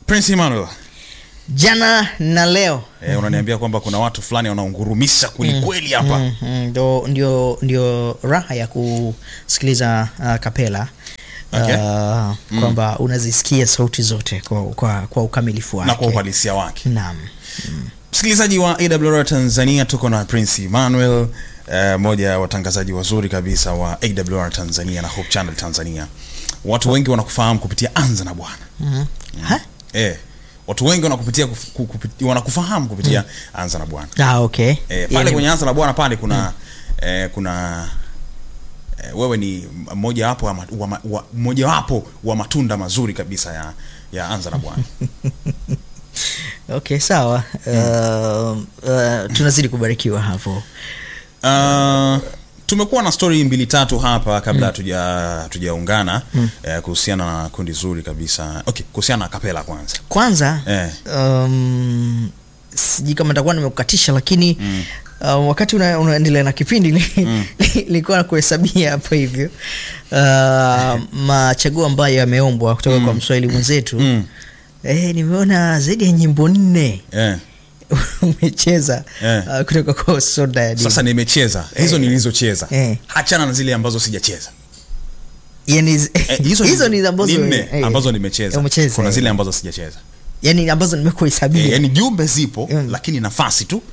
Prince Emmanuel jana na leo eh, unaniambia kwamba kuna watu fulani wanaungurumisha kwelikweli hapa Mm, mm, ndio ndio ndio raha ya kusikiliza uh, kapela Okay. uh, kwamba unazisikia sauti zote kwa, kwa, kwa ukamilifu wake na kwa uhalisia wake naam msikilizaji wa awr tanzania tuko na prince emmanuel eh, moja ya watangazaji wazuri kabisa wa awr tanzania na hope channel tanzania watu wengi wanakufahamu kupitia anza na bwana Mhm. Ha? eh, watu wengi wanakupitia kuf- ku- kupiti- wanakufahamu kupitia anza na bwana Ah, okay. eh, pale Yani- kwenye anza na bwana pale kuna eh, kuna eh, wewe ni mojawapo wa, ma- wa, ma- wa, mojawapo wa matunda mazuri kabisa ya ya anza na bwana okay sawa uh, uh, tunazidi kubarikiwa hapo Uh, tumekuwa na stori mbili tatu hapa kabla hatuja tujaungana eh, kuhusiana na kundi zuri kabisa okay kuhusiana na kapela kwanza kwanza eh, um, sijui kama nitakuwa nimekukatisha lakini Mm. uh, wakati una- unaendelea na kipindi li- nilikuwa na kuhesabia hapa hivyo uh, machaguo ambayo yameombwa kutoka kwa mswahili mwenzetu mm, eh, nimeona zaidi ya nyimbo nne eh. umecheza Eh. uh, kutoka kwa soda ya Dini. sasa nimecheza hizo nilizocheza Eh. hachana na zile ambazo sijacheza yani, eh, hizo, hizo ni ambazo nne eh, ambazo nimecheza umecheza, kuna eh. zile ambazo sijacheza yani ambazo nimekuhesabia eh, yani jumbe zipo Mm. lakini nafasi tu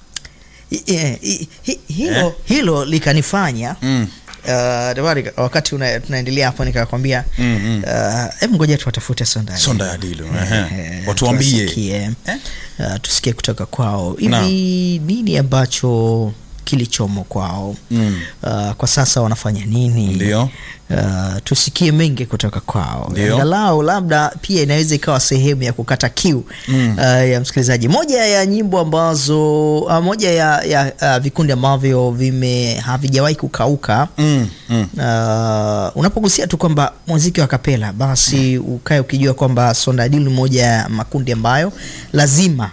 I- eh, hi- hi- hilo, Eh. hilo likanifanya mm, Uh, Dawari, wakati una, tunaendelea hapo nikakwambia mm, mm. uh, hebu ngoja tuwatafute sonda sonda ya dilu ehe. Eh, watuambie tuwasikie, Eh? uh, tusikie kutoka kwao hivi Naam. nini ambacho kilichomo kwao Mm. uh, kwa sasa wanafanya nini Ndio. uh, tusikie mengi kutoka kwao Ndio. angalau labda pia inaweza ikawa sehemu ya kukata kiu Mm. uh, ya msikilizaji moja ya nyimbo ambazo uh, moja ya, ya uh, vikundi ambavyo vime havijawahi kukauka mm, mm. uh, unapogusia tu kwamba muziki wa kapela basi ukae ukijua kwamba sondadil ni moja ya makundi ambayo lazima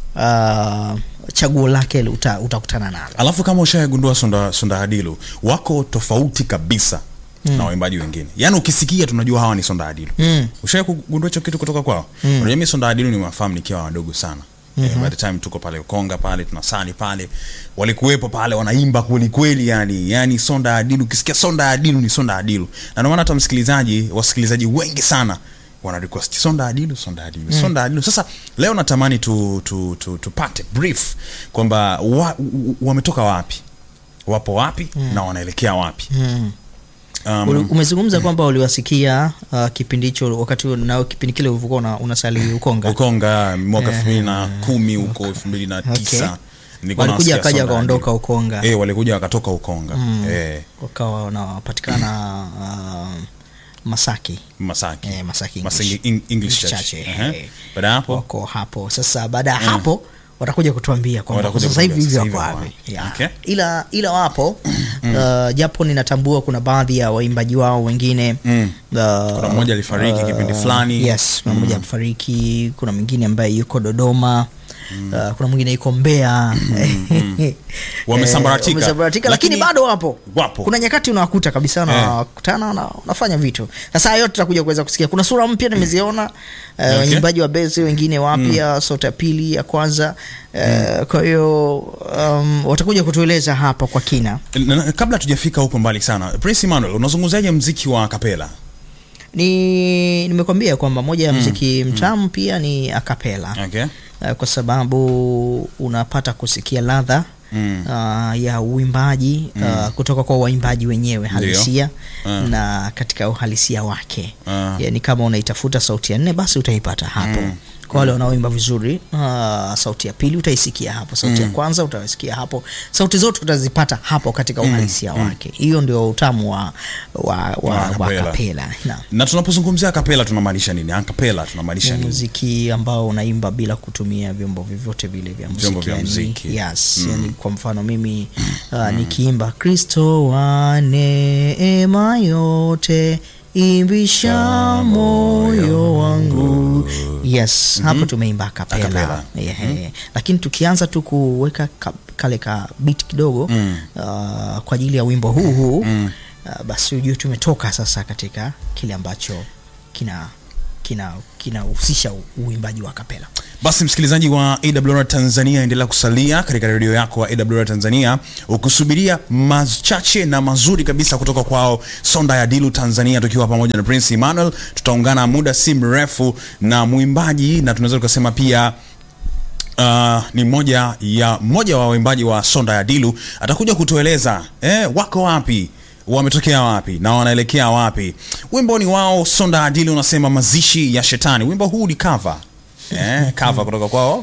uh, chaguo lake uta, utakutana nalo alafu kama ushagundua sonda, sonda hadilu wako tofauti kabisa mm. na waimbaji wengine yaani ukisikia tunajua hawa ni sonda hadilu Mm. ushawai kugundua hicho kitu kutoka kwao Mm. unajua mi sonda hadilu ni wafahamu nikiwa wadogo sana mm-hmm. eh, by the time tuko pale ukonga pale tunasali pale walikuwepo pale wanaimba kwelikweli yani yani sonda hadilu ukisikia sonda hadilu ni sonda hadilu na ndio maana hata msikilizaji wasikilizaji wengi sana wana request sonda adilu sonda adilu mm. sonda adilu sasa leo natamani tu, tu, tu, tupate brief kwamba wa, u- wametoka wapi wapo wapi mm. na wanaelekea wapi mm. um, Uli- umezungumza kwamba uliwasikia uh, kipindi hicho wakati nao kipindi kile ulivyokuwa una- unasali ukonga ukonga mwaka elfu mbili na kumi huko elfu mbili na tisa Nilikuwa walikuja nasikia wakaja Sonda wakaondoka Adilu. ukonga eh, walikuja wakatoka ukonga Mm. eh, wakawa wanapatikana uh, masaki masaki Eh, Masaki Masaki English. Eng- English Church, Church. eh, Ehe. eh. baada ya hapo wako hapo sasa baada ya hapo watakuja kutuambia kwamba kwa Watakuja sasa hivi kutuambia hivi sasa wako hivi wapi wako Yeah. Okay. ila ila wapo uh, japo ninatambua kuna baadhi ya waimbaji wao wengine Mm. uh, Kuna mmoja alifariki kipindi fulani. yes kuna mmoja alifariki kuna mwingine ambaye yuko dodoma Uh, kuna mwingine yuko mbea Wamesambaratika. Eh, wamesambaratika, lakini, Lakini bado wapo wapo. kuna nyakati unawakuta kabisa wanakutana na wanafanya vitu sasa hayo yote tutakuja kuweza kusikia kuna sura mpya nimeziona eh, Okay. waimbaji wa bezi wengine wapya sauti ya pili ya kwanza eh, kwa hiyo um, watakuja kutueleza hapa kwa kina Na- na- kabla tujafika huko mbali sana prince emmanuel unazungumzaje mziki wa kapela ni nimekwambia kwamba moja ya mziki mtamu pia ni akapela okay. uh, kwa sababu unapata kusikia ladha Mm. uh, ya uimbaji uh, kutoka kwa waimbaji wenyewe halisia Ah. na katika uhalisia wake Ah. yani kama unaitafuta sauti ya nne basi utaipata hapo Mm. kwa wale wanaoimba vizuri uh, sauti ya pili utaisikia hapo sauti ya kwanza utaisikia hapo sauti zote utazipata hapo katika uhalisia wake hiyo ndio utamu wa, wa, wa, Wa wa kapela. kapela Naam na tunapozungumzia kapela tunamaanisha nini akapela tunamaanisha nini muziki ambao unaimba bila kutumia vyombo vyovyote vile vya muziki, Vyombo vya yani, muziki. yes, yani kwa mfano mimi uh, nikiimba kristo wa neema yote imbisha moyo wangu yes hapo tumeimba kapela Acapella. yeah, lakini tukianza tu kuweka ka, kale ka bit kidogo Mm. uh, kwa ajili ya wimbo huu huu Mm. uh, basi ujue tumetoka sasa katika kile ambacho kina kina kinahusisha u- uimbaji wa kapela basi msikilizaji wa awr tanzania endelea kusalia katika redio yako wa awr tanzania ukisubiria machache na mazuri kabisa kutoka kwao sonda ya dilu tanzania tukiwa pamoja na prince emmanuel tutaungana muda si mrefu na mwimbaji na tunaweza tukasema pia Uh, ni moja ya mmoja wa waimbaji wa sonda ya dilu atakuja kutueleza eh, wako wapi wametokea wapi na wanaelekea wapi wimbo ni wao sonda ya dilu unasema mazishi ya shetani wimbo huu ni cover eh, cover kutoka kwao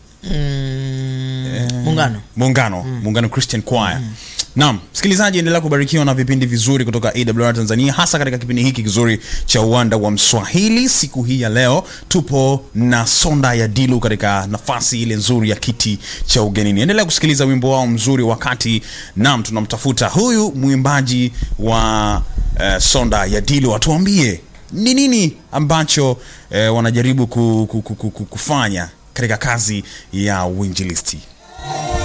mm, muungano muungano muungano christian choir naam msikilizaji endelea kubarikiwa na vipindi vizuri kutoka awr tanzania hasa katika kipindi hiki kizuri cha uwanda wa mswahili siku hii ya leo tupo na sonda ya dilu katika nafasi ile nzuri ya kiti cha ugenini endelea kusikiliza wimbo wao mzuri wakati nam tunamtafuta huyu mwimbaji wa uh, sonda ya dilu atuambie ni nini ambacho eh, wanajaribu ku, ku, ku, ku, ku, kufanya katika kazi ya uinjilisti